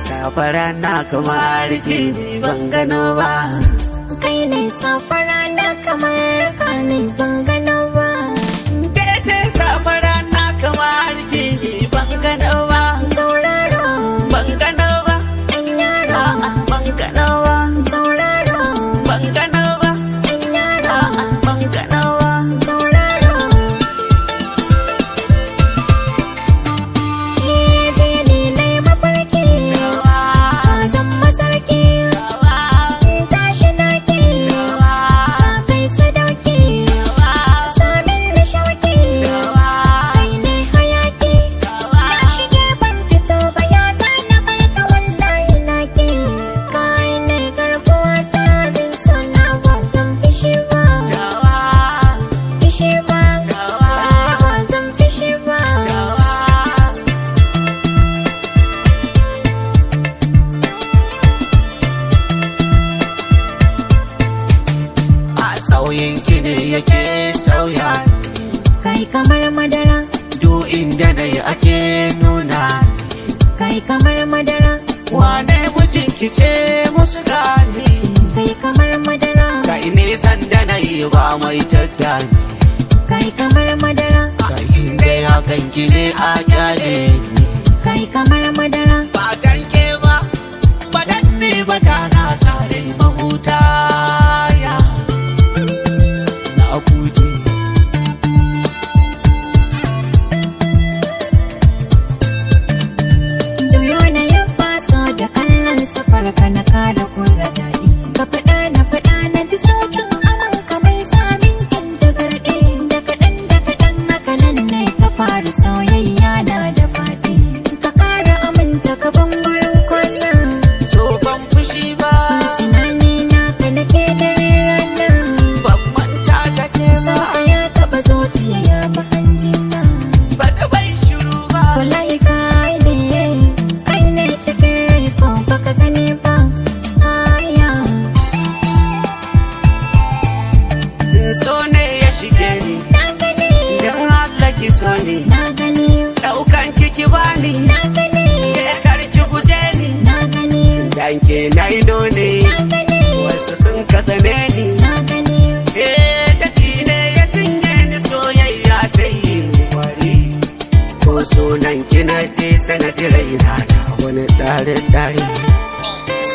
safara na kamar ki ni ban gano ba kai ne safara na kamar ka ne ban gano ba ke ce safara na kamar ki ni ban gano ba tauraro ban gano ba ɗan yaro a'a ban gano ba tauraro ban gano ba ɗan yaro a'a ban gano ba tauraro Eh, je ni na yi mafarki ka zan masarki tashi naki ka kai sadauki samin da shauki kai ne hayaki na shige ban fito ba ya zana farka wallahi naki kai ne garkuwa ta bin sona ba zan fishi ba fishi ba ba zan fishi ba a sauyin ki ne yake sauya kai kamar madara duk inda na yi ake nuna kai kamar madara wane mijin ki ce musu gani kai kamar madara kai nisan da na yi ba mai tattani kai kamar madara kai inda ya kan ki ne a kyale ni kai kamar madara ba dan ke ba ba dan ni ba da na sare mahuta ya na kuje juyo na yabba so da kallon safar ka na kara kurra daɗi ka faɗa na faɗa na ji sautin aman ka mai samin in jagarɗe da kaɗan da kaɗan haka nan ne ta fara soyayya na da faɗi ka ƙara aminta ka ban wurin kwana so ban fushi ba tunani na ka nake dare rana ban manta da ke so ba ka ya taɓa zuciya ya fi hanjina ba da bai shiru ba wallahi kai ne kai ne cikin rai ko baka gani ba aya so ne ya shige ni na gani dan Allah ki so ni na gani daukan kiki bani na gani ke karki guje ni na gani dan ke na ido ne na gani wasu sun kasane ni na gani eh daki ne ya cinye ni soyayya ta yi wari ko sunan kina ce sanadi raina na wani tare tare